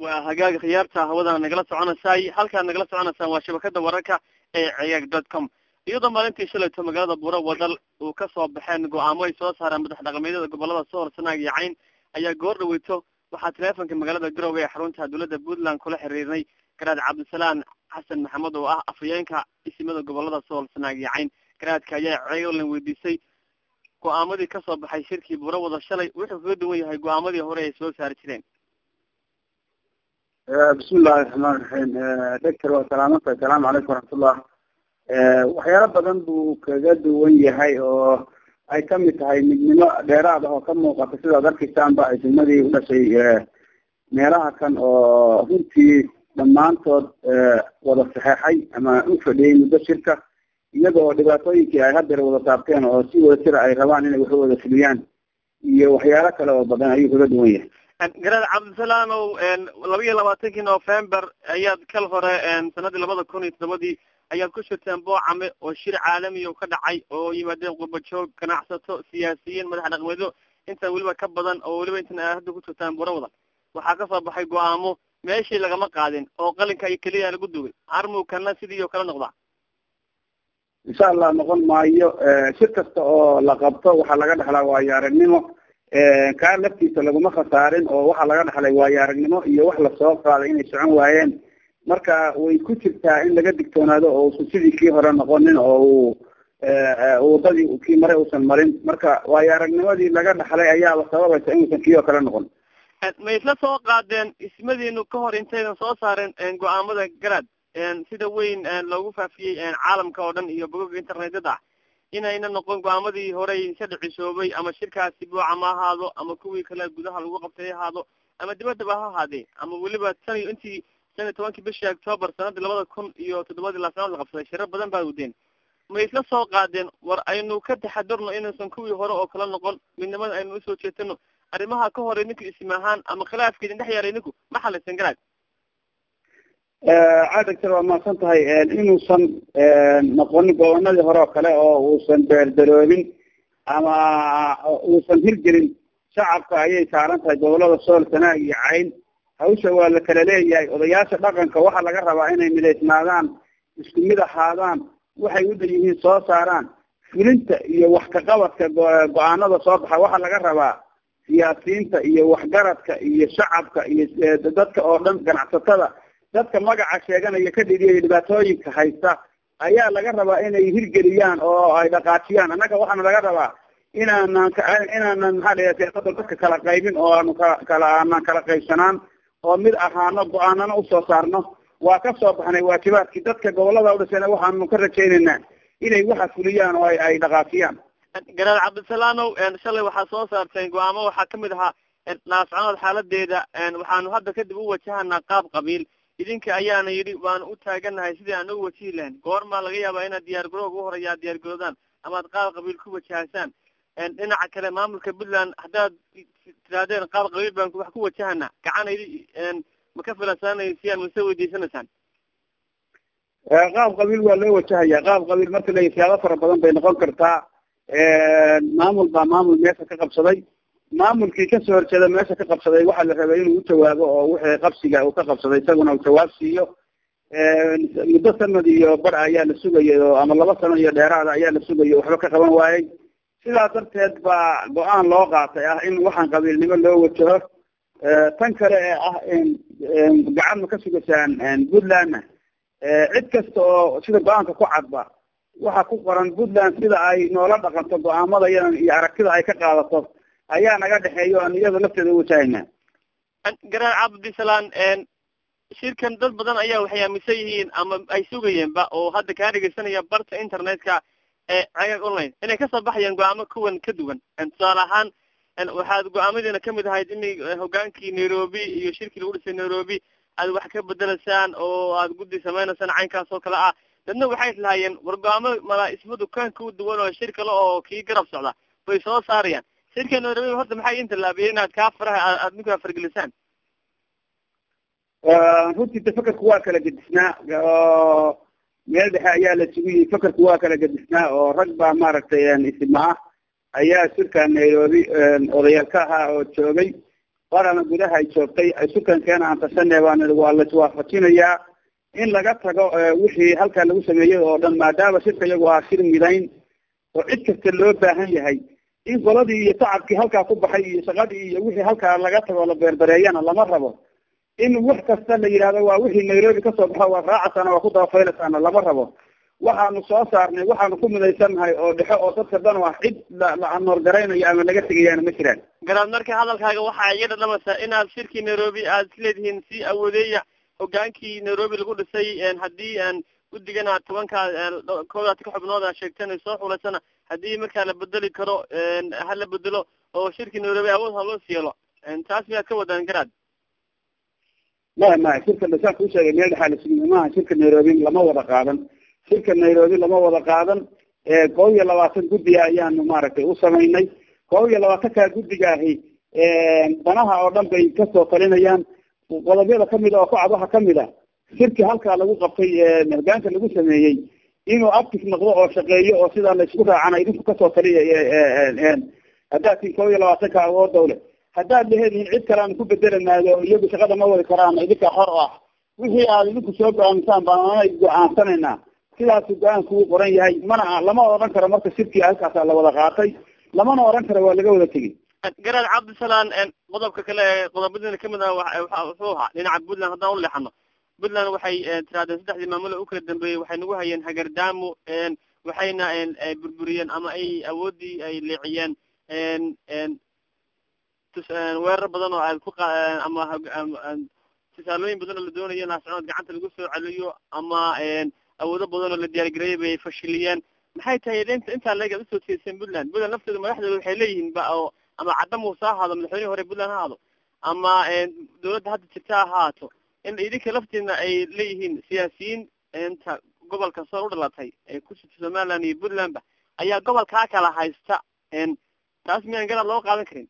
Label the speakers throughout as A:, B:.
A: waa hagaaga khiyaarta hawadana nagala soconaysay halkaad nagala soconaysaan waa shabakada wararka ee ciyaag dot com iyadoo maalintii shalayto magaalada buuro wadal uu kasoo baxeen go-aamo ay soo saareen madax dhaqameedyada gobolada sohor sanaag iyo cayn ayaa goor dhaweyto waxaa teleefonka magaalada garowe ee xarunta dowladda puntland kula xiriirnay garaad cabdisalaan xasan maxamed oo ah afhayeenka isimada gobolada sohor sanaag iyo cayn garaadka ayaa ceelan weydiisay go-aamadii kasoo baxay shirkii buuro wada shalay wuxuu kaga duwan yahay go-aamadii hore ay soo saari jireen
B: bismi illahi raxmaan raxiim doctor waa salaamanta asalaamu calaykum waraxmatullah waxyaalo badan buu kaga duwan yahay oo ay kamid tahay midnimo dheeraad ah oo ka muuqata sidaad arkaysaanba isimadii udhashay meelaha kan oo runtii dhammaantood wada saxeexay ama u fadhiyey muddo shirka iyagoo dhibaatooyinkii ay hadeer wada taabteen oo si wada jira ay rabaan inay waxu wada fuliyaan iyo waxyaalo kale oo badan ayuu kaga duwan yahay
A: garaad cabdisalaanow laba iyo labaatankii november ayaad kal hore sanadii labada kun iyo toddobadii ayaad ku shirteen boocame oo shir caalami o ka dhacay oo yimaadeen qurbajoog ganacsato siyaasiyiin madax dhaqmeedyo intaan weliba ka badan oo weliba intan a hadda ku jirtaan buro wadan waxaa kasoo baxay go-aamo meeshii lagama qaadin oo qalinka iyo keliya lagu dugay armukana sidii oo kala noqdaa
B: insha allah noqon maayo shir kasta oo la qabto waxaa laga dhexlaa waayo aragnimo kaa laftiisa laguma khasaarin oo waxaa laga dhaxlay waayo aragnimo iyo wax lasoo qaaday inay socon waayeen marka way ku jirtaa in laga digtoonaado oo usan sidii kii hore noqonin oo uu wadadii kii mare uusan marin marka waayo aragnimadii laga dhaxlay ayaaba sababaysa inuusan kii oo kale noqon
A: ma isla soo qaadeen ismadiinu ka hor intaydan soo saaren go-aamada garaad sida weyn loogu faafiyey caalamka oo dhan iyo bogoga internetyada ah inayna noqon go-aamadii horey ka dhicisoobay ama shirkaasi buuca ma ahaado ama kuwii kale gudaha lagu qabtay ha ahaado ama dibaddaba ha ahaadee ama weliba tan iyo intii shan iyo tobankii bishii octoobar sanadii labada kun iyo toddobadii laasanaad la qabsaday shirar badan baa wadeen ma isla soo qaadeen war aynu ka taxadirno inuusan kuwii hore oo kala noqon midnimada aynu usoo jeetano arrimaha ka hore ninku ism ahaan ama khilaafkeedin dhex yaaray ninku ma xalaysan garaad
B: cadagtar waa mahadsan tahay inuusan noqonin gobanadii hore oo kale oo uusan beerdaroobin ama uusan hirgelin shacabka ayay saaran tahay gobolada sool sanaag iyo cayn hawsha waa la kala leeyahay odayaasha dhaqanka waxaa laga rabaa inay midaysnaadaan isku mid ahaadaan waxay uda yihiin soo saaraan fulinta iyo wax kaqabadka go-aanada soo baxa waxaa laga rabaa siyaasiyiinta iyo waxgaradka iyo shacabka iyo dadka oo dhan ganacsatada dadka magaca sheeganaya ka dhigiyay dhibaatooyinka haysta ayaa laga rabaa inay hirgeliyaan oo ay dhaqaajiyaan annaga waxaana laga rabaa inaanan inaanan maxaa la siyaasada dadka kala qaybin oo aanu kala kala aanan kala qaybsanaan oo mid ahaano go-aanana usoo saarno waa ka soo baxnay waajibaadkii dadka gobolada udhasena waxaanu ka rajaynaynaa inay waxa fuliyaan oo ay dhaqaajiyaan
A: garaad cabdisalaanow shalay waxaa soo saarteen go-aamo waxaa kamid ahaa naascanood xaaladeeda waxaanu hadda kadib u wajahanaa qaab qabiil idinka ayaana yidhi waanu u taaganahay sidii aan ugu wajihi lahayn goormaa laga yaabaa inaad diyaar garooga u horeyaa diyaar garoodaan ama ad qaab qabiil ku wajahaysaan dhinaca kale maamulka puntland haddaad tirahdeen qaab qabiil baan wax ku wajahanaa gacan idi ma ka filansaanaysiyaan mase weydiisanaysaan
B: qaab qabiil waa loo wajahaya qaab qabiil marka la siyaabo fara badan bay noqon kartaa maamul baa maamul meesha ka qabsaday maamulkii kasoo horjeeda meesha ka qabsaday waxaa la rabay inuu ujawaabo oo wixii qabsiga uu ka qabsaday isaguna uu jawaab siiyo muddo sanad iyo bar ayaa la sugayay oo ama laba sano iyo dheeraada ayaa la sugayay waxba ka qaban waayey sidaas darteed baa go-aan loo qaatay ah in waxaan qabiilnimo loo wajaho tan kale ee ah gacan ma ka sugaysaan puntlandna cid kasta oo sida go-aanka ku cadba waxa ku qoran puntland sida ay noola dhaqanto go-aamada iyadan iyo aragtida ay ka qaadato ayaa naga dhexeeya o aan iyada lafteeda uwajahayna
A: garaad cabdisalaan shirkan dad badan ayaa waxay aaminsan yihiin ama ay sugayeenba oo hadda kaa dhegeysanaya barta internetka ee cagaag online inay kasoo baxayaan go-aamo kuwan ka duwan tusaale ahaan waxaad go-aamadiina kamid ahayd in hogaankii nairobi iyo shirkii lagu dhisay nairobi aad wax ka bedelaysaan oo aad guddi sameynaysaan caynkaas oo kale ah dadna waxay lahaayeen war go-aamo mala isma dukaanka u duwan oo shir kale oo kii garab socda bay soo saarayaan shirka nairobi horta maxay in tallaabiyey inaad kaa faraha aad ninkaa fargelisaan
B: runtii de fakarku waa kala gedisnaa oo meel dhexe ayaa la isugu yihi fakarku waa kala gedisnaa oo rag baa maaragtay isma ah ayaa shirka nairobi odayaal ka ahaa oo joogay qorana gudaha ay joogtay sukankeena aan tashanay baan waa laiswaafajinayaa in laga tago wixii halkaa lagu sameeyey oo dhan maadaama shirka iyagu ah shir midayn oo cid kasta loo baahan yahay in qoladii iyo tacabkii halkaa ku baxay iyo shaqadii iyo wixii halkaa laga tago la beerbereeyana lama rabo in wax kasta la yidhahdo waa wixii nairobi kasoo baxo waa raacasaana waa ku dabafaylasaana lama rabo waxaanu soo saarnay waxaanu ku midaysannahay oo dhexo oo dadka dan ah cid la anoorgaraynayo ama laga tegayaana ma jiraan
A: garaad marka hadalkaaga waxaa iga dhadhamaysaa inaad shirkii nairobi aad isleedihiin si awoodeeya hogaankii nairobi lagu dhisay haddii aan guddigana tobankaa koodaad ka xubnood a sheegtan soo xulaysana haddii markaa la bedeli karo ha la bedelo oo shirkii nairobi awood ha loo siiyelo taas miyaad ka wadaan garaad
B: maya maya shirka dasaan kuu sheegay meel dhexaa lasugna maaha shirka nairobi lama wada qaadan shirka nairobi lama wada qaadan kob iyo labaatan guddiga ayaanu maaragtay u samaynay kob iyo labaatankaa guddiga ahi danaha oo dhan bay kasoo talinayaan qodobyada kamid a oo kucad waxa kamid a shirki halkaa lagu qabtay hogaanka lagu sameeyey inuu active noqdo oo shaqeeyo oo sidaa la isku raacana idinku kasoo taliya haddaad tiin kob iyo labaatanka awoodowle haddaad leheedihin cid kale aan ku bedelanaayo iyagu shaqada ma wadi karaan idinka xor ah wixii aad idinku soo go-aamisaan baan anay go-aansanaynaa sidaasu go-aanku uu qoran yahay mana lama odhan karo marka shirkii halkaasa la wada qaatay lamana odhan karo waa laga wada tegey
A: garaad cabdisalaan qodobka kale ee qodobadina kamid ah wuxuu ahaa dhinaca puntland haddaan uleexano puntland waxay tirahdeen saddexdii maamule u kala dambeeyey waxay nagu hayeen hagardaamo waxayna burburiyeen ama ay awoodii ay leeciyeen weerar badan oo aad ku ama tusaalooyin badan oo la doonayo in ascood gacanta lagu soo celiyo ama awoodo badan oo la diyaargareeyay bay fashiliyeen maxay tahay inta intaa leeg aad usoo jeeseen puntland puntland lafteeda madaxdeeda waxay leeyihiin ba oo ama cadda muuse ha ahaado madaxweynihii hore puntland ha ahaado ama dawladda hadda jirta ha ahaato in idinka lafteedna ay leeyihiin siyaasiyiin inta gobolka soo u dhalatay ee ku jirta somaliland iyo puntlandba ayaa gobolkaa kala haysta taas miyaan garaad loo qaadan karin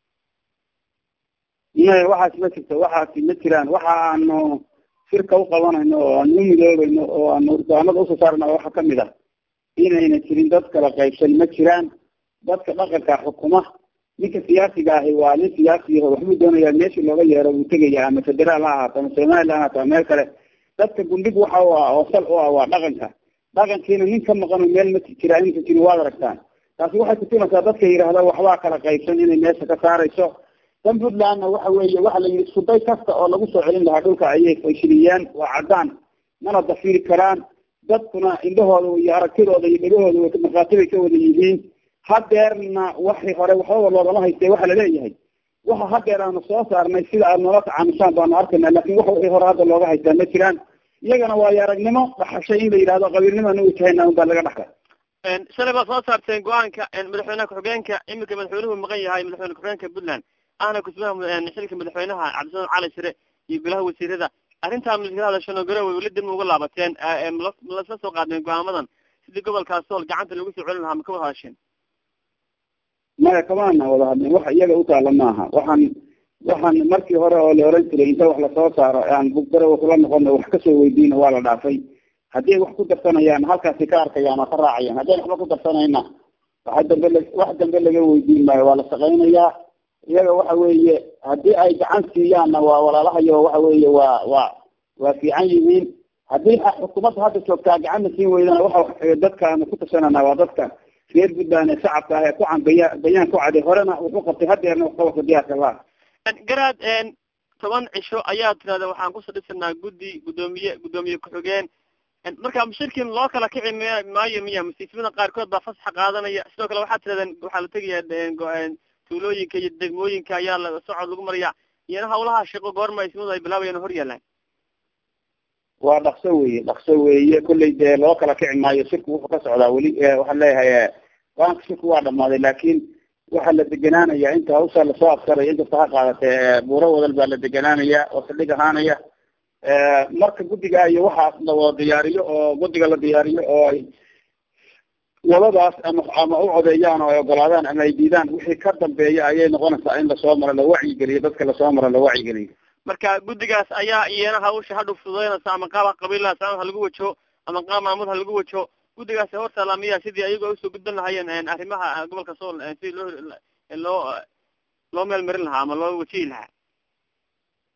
B: maya waxaas ma jirto waxaasi ma jiraan waxa aanu shirka u qabanayno oo aanu u midoobayno oo aanu urdaanada usoo saarna waxa kamid ah inayna jirin dad kala qaybsan ma jiraan dadka dhaqanka xukuma ninka siyaasiga ahi waa nin siyaasiyaho waxbuu doonayaa meeshii looga yeero wuu tegaya ama federaal ha ahaato ama somaliland ha ahaato ama meel kale dadka gundhig waxa u ah oo sal u ah waa dhaqanka dhaqankiina nin ka maqano meel ma jiraa inta jirin waad aragtaan taasi waxay kutumaysaa dadka yidhaahda waxbaa kala qaybsan inay meesha ka saarayso dan puntlandna waxa weeye waxa la yidhi iskuday kasta oo lagu soo celin lahaa dhulka ayay fashiliyeen waa caddaan mana dafiri karaan dadkuna indhahooda iyo aragtidooda iyo dhegahooda markhaati bay ka wada yihiin hadeerna waxii hore waxbaba loogama haystay waxa laleeyahay waxa hadeer aanu soo saarnay sida aad noola tacaanushaan baanu arkayna lakin wax wixii hore hadda looga haystaa ma jiraan iyagana waayo aragnimo dhaxashay in la yidhahdo qabiilnimana u tahayna un baa laga dhaxlay
A: shalay baad soo saarteen go-aanka madaxweynaha ku-xigeenka iminka madaxweynuhu maqan yahay madaxweyne ku-xigeenka puntland ahna kusmaha xilka madaxweynaha cabdisalan cali shire iyo golaha wasiirada arrintaa maskala hadashano garowe weli dib ma uga laabateen lasla soo qaadeen go-aamadan sidii gobolkaas sool gacanta lagu soo celin lahaa ma ka wada hadasheen
B: maya kamaana wada hadlin wax iyaga utaala maaha waxaan waxaan markii hore oo la oran jiray inta wax lasoo saaro aan buggarowe kula noqono wax kasoo weydiina waa la dhaafay haddii wax ku darsanayaan halkaasi ka arkayaan oo ka raacayaan haddii waxba ku darsanayna waxa dambe la wax dambe laga weydiin maayo waa la shaqaynayaa iyaga waxa weeye haddii ay gacan siiyaanna waa walaalahayo waxa weeye waa waa waa fiican yihiin haddii xukuumadda hadda joogtaa gacanna siin weydana waxa dadka aanu ku tashanana waa dadka reer puntland ee shacabka ah ee ku can baya bayaan ku caday horena wuxuu qabtay hadeerna wax qabata diyaarka laa
A: garaad toban cisho ayaa tirahda waxaan kusoo dhisanaa guddi guddoomiye guddoomiye ku-xigeen marka shirkin loo kala kici m maayo miya masiifimada qaarkood baa fasaxa qaadanaya sidoo kale waxaa tirahdeen waxaa la tegayaa tuulooyinka iyo degmooyinka ayaa la socod lagu maraya iyana hawlaha shaqo goorma ismadu ay bilaabayaan hor yaalaan
B: waa dhaqso weye dhaqso weeye kolley dee loo kala kici maayo shirku wuxuu ka socdaa weli waxaan leeyahay go-aanka shirku waa dhamaaday laakin waxaa la deganaanaya inta hawsha lasoo absaray inkasta ha qaadatee buuro wadal baa la deganaanaya oo saldhig ahaanaya marka guddiga iyo waxaas la wada diyaariyo oo guddiga la diyaariyo oo ay wadadaas ama ama u codeeyaan oo ay ogolaadaan ama ay diidaan wixii ka dambeeya ayay noqonaysaa in lasoo maro la wacyigeliyo dadka lasoo maro la wacyigeliyo
A: marka guddigaas ayaa iyana hawsha hadhow fududeynaysa ama qaab qabiilaha saan ha lagu wajaho ama qaab maamud ha lagu wajaho guddigaasi hortaala miya sidii ayagoo usoo gudban lahayeen arrimaha gobolka sool sidii loo loo loo meel marin lahaa ama loo wajihi lahaa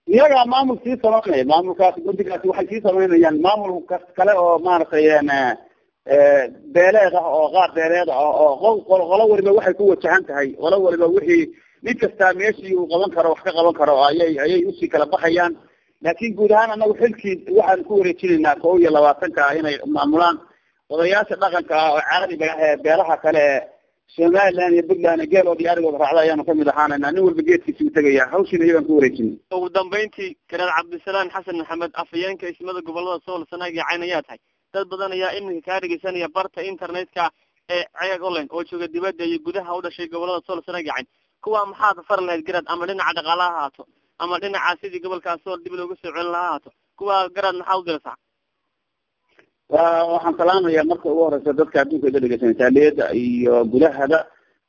B: iyagaa maamul sii samaynaya maamulkaasi guddigaasi waxay sii samaynayaan maamul kas kale oo maaragtay beeleed ah oo qaar beeleed ah oo qolo qolo waliba waxay ku wajahan tahay qolo waliba wixii nin kastaa meeshii uu qaban karo wax ka qaban karo ayay ayay usii kala baxayaan laakin guud ahaan anagu xilkii waxaan ku wareejinaynaa kow iyo labaatanka ah inay maamulaan odayaasha dhaqanka ah oo caadiga ah ee beelaha kale ee somaliland iyo puntland geelood iyo arigooda raacda ayaanu kamid ahaanayna nin walba geedkiisi u tegaya hawshiina iyagaan ku wareejinay
A: ugu dambeyntii garaad cabdisalaan xasan maxamed afhayeenka ismada gobolada sool sanaag iyo cayn ayaa tahay dad badan ayaa iminka kaa dhegeysanaya barta internetka ee ceeg online oo jooga dibadda iyo gudaha u dhashay gobolada sool sanaag iyo cayn kuwa maxaad far lahayd garaad ama dhinaca dhaqaalaha haato ama dhinaca sidii gobolkaas sool dib looga soo celin lahaa haato kuwa garaad maxaa u diraysaa
B: wa waxaan salaamaya marka ugu horeysa dadka adduunka ida dhegeysanay taaliyada iyo gudahada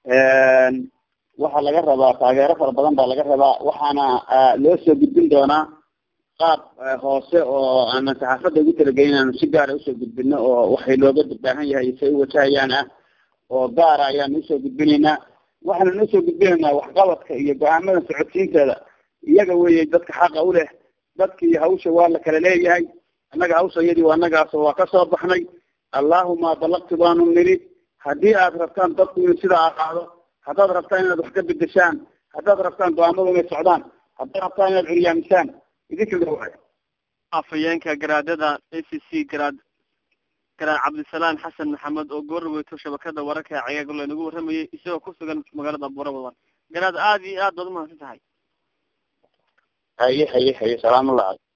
B: waxaa laga rabaa taageero fara badan baa laga rabaa waxaana loo soo gudbin doonaa qaab hoose oo aanan saxaafadda ugu talagelin aanu si gaara usoo gudbino oo waxay looga baahan yahay say u wajahayaan ah oo gaara ayaanu usoo gudbinaynaa waxaanu usoo gudbinaynaa waxqabadka iyo go-aamada socodsiinteeda iyaga weeye dadka xaqa u leh dadkii hawsha waa la kala leeyahay annaga hawsha iyadii waa annagaas waa kasoo baxnay allahuma balaqtu baanu niri haddii aad rabtaan dadku inuu sidaa ahaado haddaad rabtaan inaad wax ka bedeshaan haddaad rabtaan go-aamadu inay socdaan haddaad rabtaan inaad curyaamisaan idinka gawaay
A: afhayeenka garaadada a c c garaad garaad cabdisalaan xasan maxamed oo goorweyto shabakada wararka ee cagaagole nagu warramayay isagoo ku sugan magaalada buurabadan garaad aada iyo aad baad umahadsan tahay
B: haye haye haye salaamullah